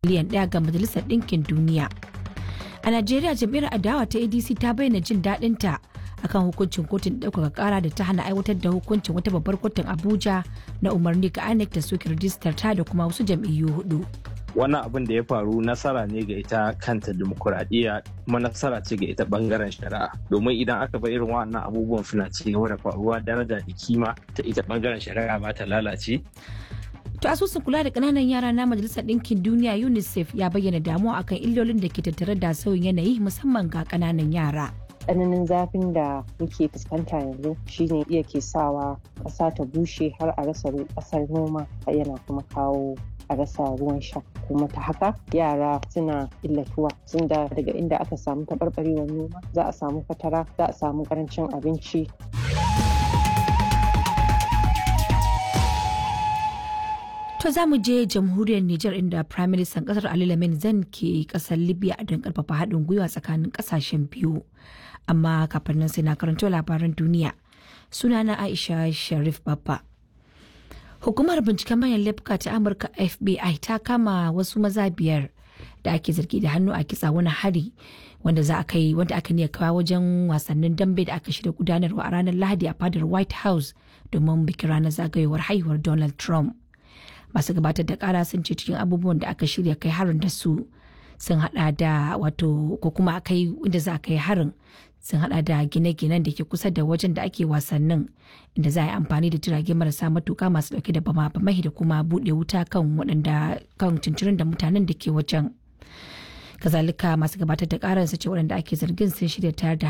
miliyan ɗaya ga majalisar ɗinkin duniya a najeriya jam'iyyar adawa ta adc ta bayyana jin daɗinta akan hukuncin kotun ɗaukaka ƙara da ta hana aiwatar da hukuncin wata babbar kotun abuja na umarni ga inec da soke rijistar ta da kuma wasu jam'iyyu hudu wannan abin da ya faru nasara ne ga ita kanta demokuraɗiyya kuma nasara ce ga ita bangaren shari'a domin idan aka bar irin wannan abubuwan suna ci gaba da faruwa daraja da kima ta ita bangaren shari'a ba ta lalace To asusun kula da kananan yara na Majalisar Ɗinkin Duniya UNICEF ya bayyana damuwa akan illolin da ke tattare da sauyin yanayi musamman ga kananan yara. tsananin zafin da muke fuskanta yanzu shine iya ke sawa ƙasa ta bushe har a rasa ƙasar noma yana kuma kawo a rasa ruwan sha kuma ta haka yara suna illatuwa sun da daga inda aka samu taɓarɓarewar noma za a samu fatara za a samu ƙarancin abinci To za mu je jamhuriyar Nijar inda Prime Minister kasar Ali Lamin Zan ke kasar Libya don karfafa haɗin gwiwa tsakanin kasashen biyu. Amma kafin nan sai na karanto labaran duniya. Sunana Aisha Sharif Babba. Hukumar binciken manyan laifuka ta Amurka FBI ta kama wasu maza biyar da ake zargi da hannu a kitsa wani hari wanda za a kai wanda aka niya kawo wajen wasannin dambe da aka shirya gudanarwa a ranar Lahadi a fadar White House domin bikin ranar zagayowar haihuwar Donald Trump. masu gabatar da kara sun ce cikin abubuwan da aka shirya kai harin da su sun hada da wato ko kuma kai inda za a kai harin sun hada da gine-ginen da ke kusa da wajen da ake wasannin inda za a yi amfani da jirage marasa matuka masu dauke da bama bamai da kuma bude wuta kan waɗanda kan cincirin da mutanen da ke wajen kazalika masu gabatar da karar su ce waɗanda ake zargin sun shirya tayar da